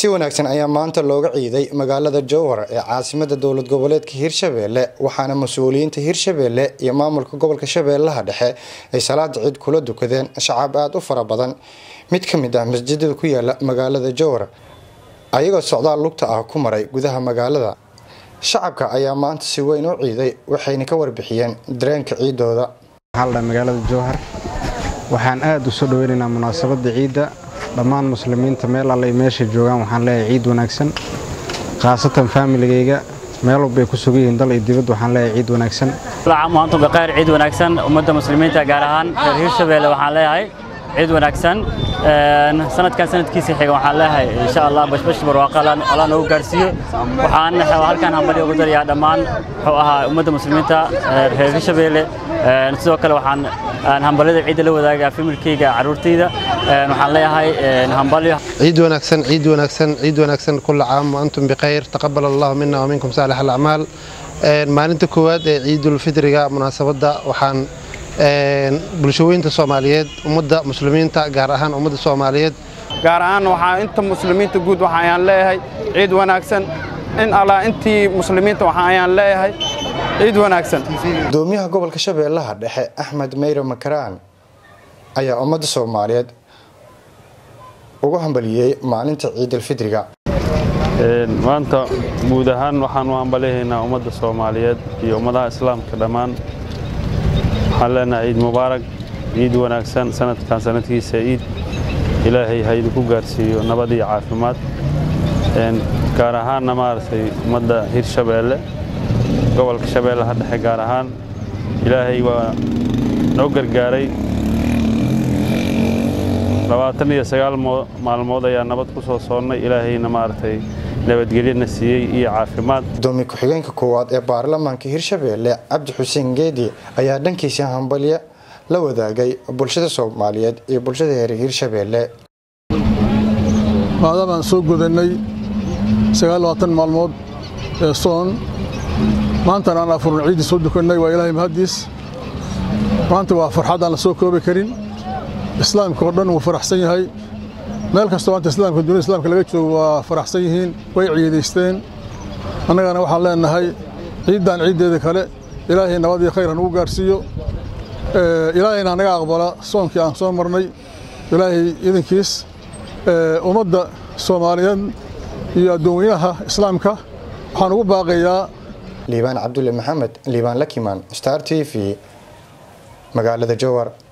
si wanaagsan ayaa maanta looga ciiday magaalada jowhar ee caasimada dowlad goboleedka hirshabeelle waxaana mas-uuliyiinta hirshabeelle iyo maamulka gobolka shabeellaha dhexe ay salaada ciid kula dukadeen shacab aada u fara badan mid ka mid ah masjidada ku yaala magaalada jowhar ayagoo socdaal lugta ah ku maray gudaha magaalada shacabka ayaa maanta si weyn u ciiday waxayna ka warbixiyeen dareenka ciidooda magaalada jowhar waxaan aada u soo dhoweynaynaa munaasabadda ciidda dhammaan muslimiinta meel alle ay meesha joogaan waxaan leeyahay ciid wanaagsan khaasatan faamiligayga meel walbay ku sugan yihiin dal iyo dibad waxaan leeyahay ciid wanaagsan maantu baqayr ciid wanaagsan ummadda muslimiinta gaar ahaan reer hirshabeelle waxaan leeyahay ciid wanaagsan sanadkan sanadkiisa xiga waxaan leeyahay insha allah bashbash barwaaqa allah noogu gaarsiiyo waxaan halkaan hambali ugu darayaa dhammaan wuxuu ahaa ummadda muslimiinta reer hirshabeelle sidoo kale waxaan hambalada ciidda la wadaagaa familkayga caruurtayda waxaan leeyahay hambalyo ciid wanaagsan ciid wanaagsan ciid wanaagsan kulla caam wa antum bikhayr taqabbal allahu minna wa minkum saalix alacmaal maalinta koowaad ee ciidulfitriga munaasabadda waxaan bulshooyinta soomaaliyeed ummadda muslimiinta gaar ahaan ummadda soomaaliyeed gaar ahaan waxaa inta muslimiinta guud waxa ayaan leeyahay ciid wanaagsan in allah intii muslimiinta waxa ayaan leeyahay ciid wanaagsan gudoomiyaha gobolka shabeellaha dhexe axmed meyre makaraan ayaa ummadda soomaaliyeed ugu hambaliyey maalinta ciidulfidriga maanta guud ahaan waxaan u hambalihaynaa ummadda soomaaliyeed iyo ummadaha islaamka dhammaan waxaan leenahay ciid mubaarak ciid wanaagsan sanadkan sanadkiisa ciid ilaahay ha idinku gaarsiiyo nabad iyo caafimaad gaar ahaanna maaragtay ummadda hirshabeelle gobolka shabeellaha dhexe gaar ahaan ilaahay waa noo gargaaray labaatan iyo sagaal maalmood ayaa nabad ku soo soonnay ilaahayna maaragtay nabadgelyana siiyey iyo caafimaad gudoomiye ku-xigeenka koowaad ee baarlamaanka hirshabeelle cabdi xuseen geedi ayaa dhankiisa hambalyo la wadaagay bulshada soomaaliyeed iyo bulshada reer hirshabeelle maadamaan soo godannay maalmood ee soon maantana aan afurun ciiddii soo dukannay waa ilaahay mahaddiis maanta waa farxad aan la soo koobi karin islaamka oo dhan wuu faraxsan yahay meel kastoo maanta islaamka dunida islaamka laga joogo waa faraxsan yihiin way ciidaysteen annagana waxaan leenahay ciiddan ciiddeeda kale ilaahay nabad iyo khayr hanugu gaarsiiyo ilaahayna hanaga aqbala soonkii aan soo marnay ilaahay idankiis ummadda soomaaliyeed iyo addoonweynaha islaamka waxaan ugu baaqayaa liibaan cabdulle maxamed liibaan lakimaan star t v magaalada jowar